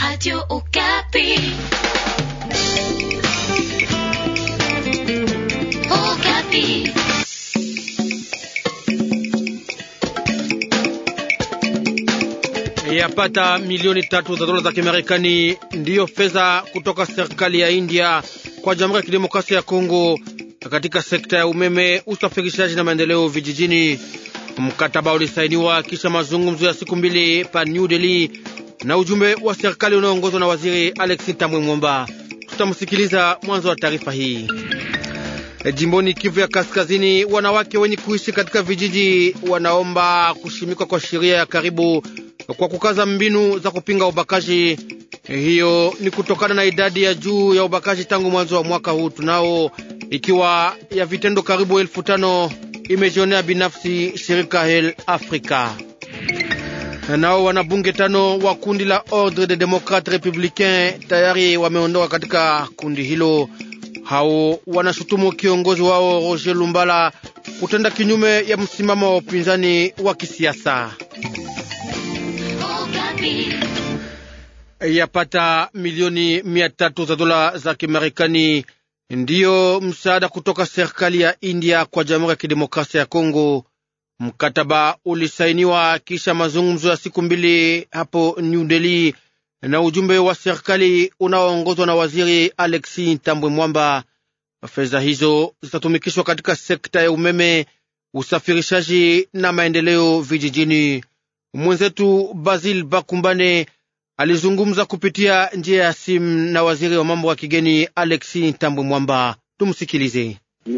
Radio Okapi. Okapi. Yapata milioni tatu za dola za Kimarekani ndiyo fedha kutoka serikali ya India kwa Jamhuri ya Kidemokrasia ya Kongo katika sekta ya umeme, usafirishaji na maendeleo vijijini. Mkataba ulisainiwa kisha mazungumzo ya siku mbili pa New Delhi na ujumbe wa serikali unaoongozwa na waziri Alexis Tambwe Mwomba. Tutamsikiliza mwanzo wa taarifa hii. Jimboni Kivu ya Kaskazini, wanawake wenye kuishi katika vijiji wanaomba kushimikwa kwa sheria ya karibu kwa kukaza mbinu za kupinga ubakaji. Hiyo ni kutokana na idadi ya juu ya ubakaji tangu mwanzo wa mwaka huu tunao, ikiwa ya vitendo karibu elfu tano imejionea binafsi shirika Hel Africa. Nao wanabunge tano wa kundi la Ordre des Democrates Republicains tayari wameondoka katika kundi hilo. Hao wanashutumu kiongozi wao Roger Lumbala kutenda kinyume ya msimamo wa upinzani wa kisiasa. Yapata milioni mia tatu za dola za Kimarekani ndiyo msaada kutoka serikali ya India kwa Jamhuri ya Kidemokrasia ya Kongo. Mkataba ulisainiwa kisha mazungumzo ya siku mbili hapo New Delhi na ujumbe wa serikali unaoongozwa na waziri Alexi Tambwe Mwamba. Fedha hizo zitatumikishwa katika sekta ya umeme, usafirishaji na maendeleo vijijini. Mwenzetu Basil Bakumbane alizungumza kupitia njia ya simu na waziri wa mambo ya kigeni Alexi Tambwe Mwamba. Tumsikilize.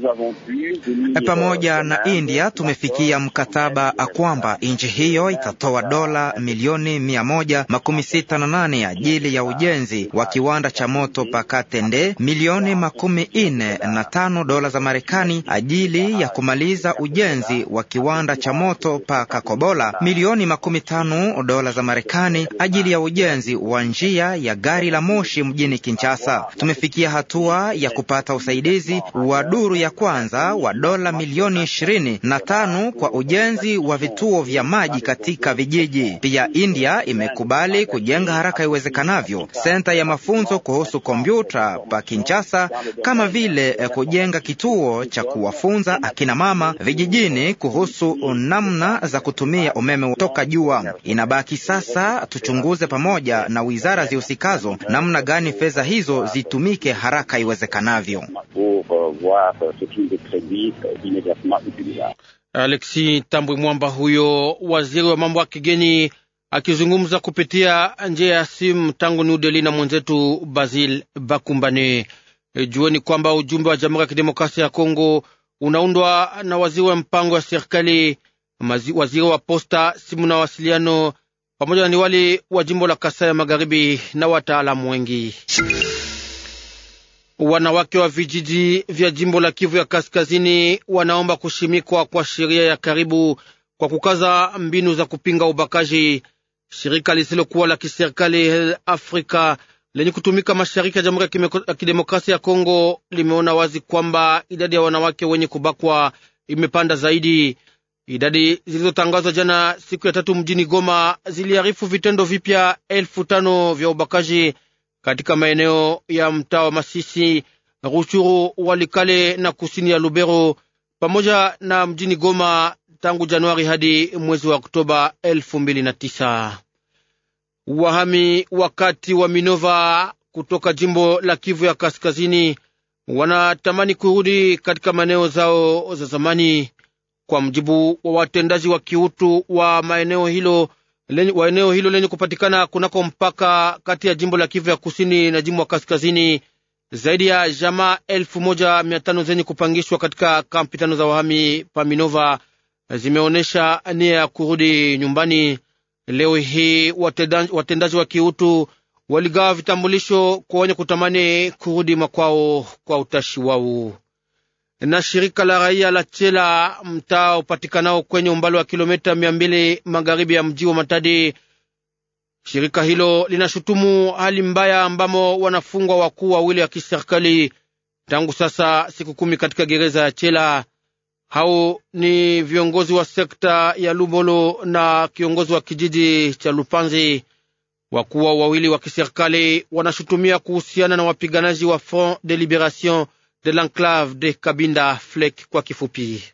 Pamoja na India tumefikia mkataba kwamba nchi hiyo itatoa dola milioni mia moja makumi sita na nane ajili ya ujenzi wa kiwanda cha moto Pakatende, milioni makumi ine na tano dola za Marekani ajili ya kumaliza ujenzi wa kiwanda cha moto pa Kakobola, milioni makumi tano dola za Marekani ajili ya ujenzi wa njia ya gari la moshi mjini Kinshasa. Tumefikia hatua ya kupata usaidizi wa duru ya kwanza wa dola milioni ishirini na tano kwa ujenzi wa vituo vya maji katika vijiji. Pia India imekubali kujenga haraka iwezekanavyo senta ya mafunzo kuhusu kompyuta pa Kinshasa, kama vile kujenga kituo cha kuwafunza akina mama vijijini kuhusu namna za kutumia umeme toka jua. Inabaki sasa tuchunguze pamoja na wizara zihusikazo namna gani fedha hizo zitumike haraka iwezekanavyo. Alexi Tambwe Mwamba, huyo waziri wa mambo ya kigeni akizungumza kupitia njia ya simu tangu New Delhi na mwenzetu Basil Bakumbane. E, jueni kwamba ujumbe wa Jamhuri ya Kidemokrasia ya Kongo unaundwa na waziri wa mpango ya serikali, waziri wa posta, simu na wasiliano, pamoja na niwali wa jimbo la Kasai ya Magharibi na wataalamu wengi. Wanawake wa vijiji vya jimbo la Kivu ya Kaskazini wanaomba kushimikwa kwa sheria ya karibu kwa kukaza mbinu za kupinga ubakaji. Shirika lisilokuwa la kiserikali Afrika lenye kutumika mashariki ya Jamhuri ya Kidemokrasia ya Kongo limeona wazi kwamba idadi ya wanawake wenye kubakwa imepanda zaidi. Idadi zilizotangazwa jana siku ya tatu mjini Goma ziliarifu vitendo vipya elfu tano vya ubakaji katika maeneo ya mtaa wa Masisi, Ruchuru, Walikale na kusini ya Lubero pamoja na mjini Goma tangu Januari hadi mwezi wa Oktoba elfu mbili na tisa. Wahami wakati wa Minova kutoka jimbo la Kivu ya Kaskazini wanatamani kurudi katika maeneo zao za zamani, kwa mjibu wa watendaji wa kiutu wa maeneo hilo wa eneo hilo lenye kupatikana kunako mpaka kati ya jimbo la Kivu ya kusini na jimbo la kaskazini. Zaidi ya jamaa elfu moja mia tano zenye kupangishwa katika kampi tano za wahami Paminova zimeonyesha nia ya kurudi nyumbani. Leo hii watendaji wa kiutu waligawa vitambulisho kwa wenye kutamani kurudi makwao kwa utashi wao. Na shirika la raia la Chela, mtaa upatikanao kwenye umbali wa kilomita mia mbili magharibi ya mji wa Matadi, shirika hilo linashutumu hali mbaya ambamo wanafungwa wakuu wawili wa kiserikali tangu sasa siku kumi katika gereza ya Chela. Hao ni viongozi wa sekta ya Lubolo na kiongozi wa kijiji cha Lupanzi. Wakuu wawili wa kiserikali wanashutumia kuhusiana na wapiganaji wa Front de Liberation de l'Enclave de Kabinda FLEC kwa kifupi.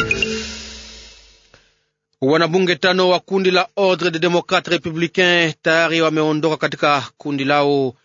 Wanabunge tano wa kundi la Ordre de Democrate Republicain tayari wameondoka katika kundi lao.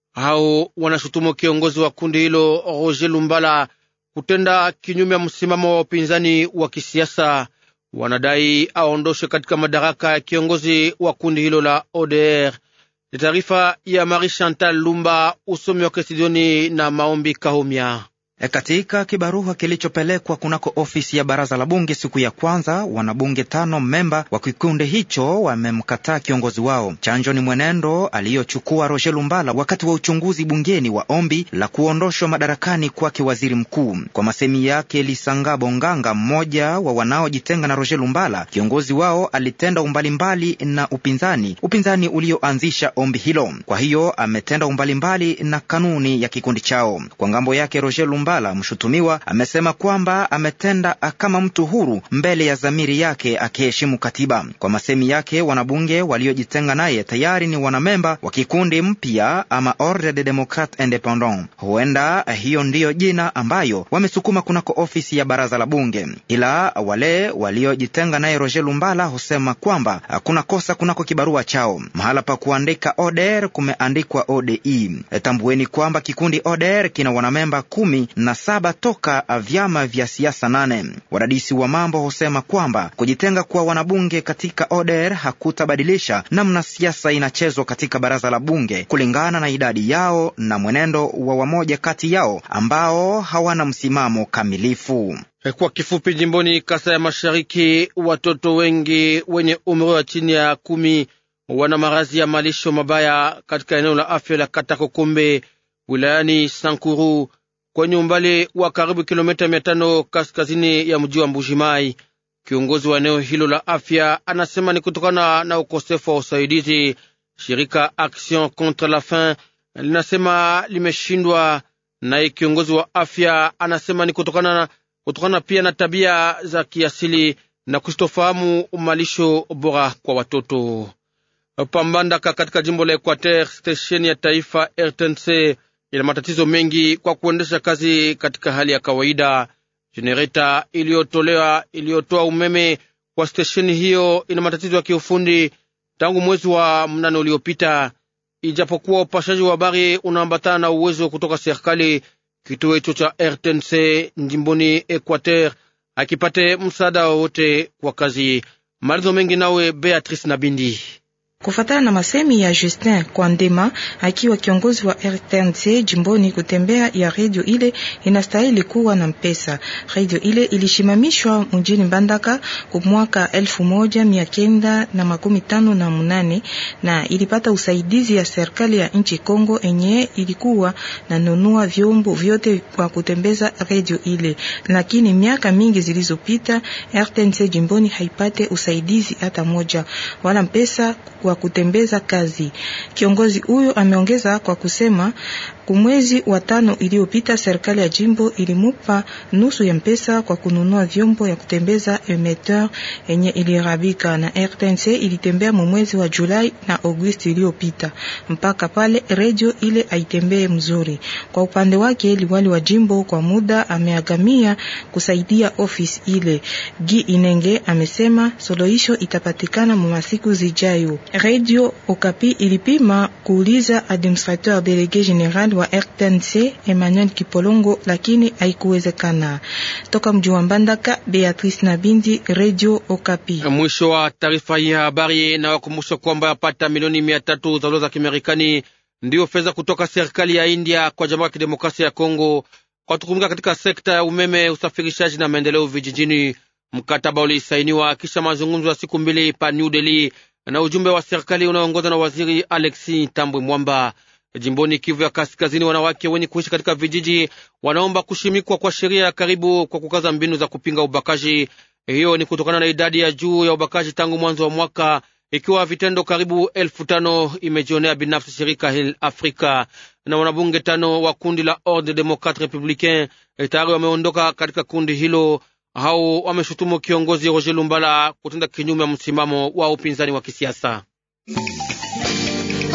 Hao wanashutumu kiongozi wa kundi hilo Roger Lumbala kutenda kinyume ya msimamo wa upinzani wa kisiasa. Wanadai aondoshwe katika madaraka ya kiongozi wa kundi hilo la ODR. Ni taarifa ya Marie Chantal Lumba, usomi wa Kesidioni na Maombi Kahomya. E, katika kibarua kilichopelekwa kunako ofisi ya baraza la bunge siku ya kwanza, wanabunge tano memba wa kikundi hicho wamemkataa kiongozi wao. Chanjo ni mwenendo aliyochukua Roger Lumbala wakati wa uchunguzi bungeni wa ombi la kuondoshwa madarakani kwake waziri mkuu. Kwa masemi yake Lisanga Bonganga, mmoja wa wanaojitenga na Roger Lumbala, kiongozi wao alitenda umbalimbali na upinzani, upinzani ulioanzisha ombi hilo. Kwa hiyo ametenda umbalimbali na kanuni ya kikundi chao. Kwa ngambo yake Roger Lumbala Lumbala mshutumiwa amesema kwamba ametenda kama mtu huru mbele ya dhamiri yake akiheshimu katiba. Kwa masemi yake, wanabunge waliojitenga naye tayari ni wanamemba wa kikundi mpya ama Ordre de Democrate Independant. Huenda hiyo ndiyo jina ambayo wamesukuma kunako ofisi ya baraza la bunge, ila wale waliojitenga naye Roger Lumbala husema kwamba kuna kosa kunako kibarua chao. Mahala pa kuandika ODR kumeandikwa ODI. Tambueni kwamba kikundi ODR kina wanamemba kumi na saba toka vyama vya siasa nane. Wadadisi wa mambo husema kwamba kujitenga kwa wanabunge katika ODR hakutabadilisha namna siasa inachezwa katika baraza la bunge kulingana na idadi yao na mwenendo wa wamoja kati yao ambao hawana msimamo kamilifu. Kwa kifupi, jimboni Kasa ya Mashariki, watoto wengi wenye umri wa chini ya kumi wana maradhi ya malisho mabaya katika eneo la afya la Katakokombe wilayani Sankuru kwenye umbali wa karibu kilomita mia tano kaskazini ya mji wa Mbujimai. Kiongozi wa eneo hilo la afya anasema ni kutokana na ukosefu wa usaidizi. Shirika Action contre la faim linasema limeshindwa, naye kiongozi wa afya anasema ni kutokana na kutokana pia na tabia za kiasili na kusitofahamu malisho bora kwa watoto. Pambandaka katika jimbo la Equateur, stesheni ya taifa RTNC ina matatizo mengi kwa kuendesha kazi katika hali ya kawaida. Jenereta iliyotolewa iliyotoa umeme kwa stesheni hiyo ina matatizo ya kiufundi tangu mwezi wa mnane uliopita. Ijapokuwa upashaji wa habari unaambatana na uwezo kutoka serikali, kituo hicho cha RTNC jimboni Equateur akipate msaada wowote kwa kazi. Malizo mengi nawe Beatrice Nabindi. Kufatana na masemi ya Justin Kwandema akiwa kiongozi wa RTNC jimboni, kutembea ya redio ile inastahili kuwa na mpesa. Redio ile ilishimamishwa mjini Mbandaka kwa mwaka elfu moja mia kenda na makumi tano na munane na ilipata usaidizi ya serikali ya nchi Kongo enye ilikuwa na nunua vyombo vyote kwa kutembeza redio ile, lakini miaka mingi zilizopita RTNC jimboni haipate usaidizi hata moja wala mpesa wa kutembeza kazi. Kiongozi huyo ameongeza kwa kusema kumwezi wa tano iliyopita serikali ya jimbo ilimupa nusu ya mpesa kwa kununua vyombo ya kutembeza emeteur yenye ilirabika, na RTNC ilitembea mwezi wa Julai na Agosti iliyopita. Mpaka pale redio ile aitembee mzuri. Kwa upande wake, liwali wa jimbo kwa muda ameagamia kusaidia ofisi ile. Gi Inenge amesema suluhisho itapatikana mu masiku zijayo. Radio Okapi ilipima kuuliza administrateur delege general wa RTNC Emmanuel Kipolongo, lakini haikuwezekana. Toka mji wa Mbandaka, Beatrice Nabindi, Radio Okapi. Mwisho wa taarifa hii ya habari, na wakumbusha kwamba yapata milioni mia tatu za dola za Kimarekani ndiyo fedha kutoka serikali ya India kwa Jamhuri ya Kidemokrasia ya Kongo kwa kutumika katika sekta ya umeme, usafirishaji na maendeleo vijijini. Mkataba ulisainiwa kisha mazungumzo ya siku mbili pa New Delhi na ujumbe wa serikali unaoongozwa na waziri Alexi Tambwe Mwamba. Jimboni Kivu ya Kaskazini, wanawake wenye kuishi katika vijiji wanaomba kushimikwa kwa sheria ya karibu kwa kukaza mbinu za kupinga ubakaji. Hiyo ni kutokana na idadi ya juu ya ubakaji tangu mwanzo wa mwaka, ikiwa vitendo karibu elfu tano imejionea binafsi shirika Hill Africa. Na wanabunge tano wa kundi la Ordre Democrate Republicain tayari wameondoka katika kundi hilo. Hao wameshutumu kiongozi Roger Lumbala kutenda kinyume ya msimamo wa upinzani wa kisiasa.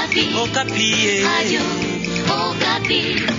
Okapi. Okapi. Radio Okapi.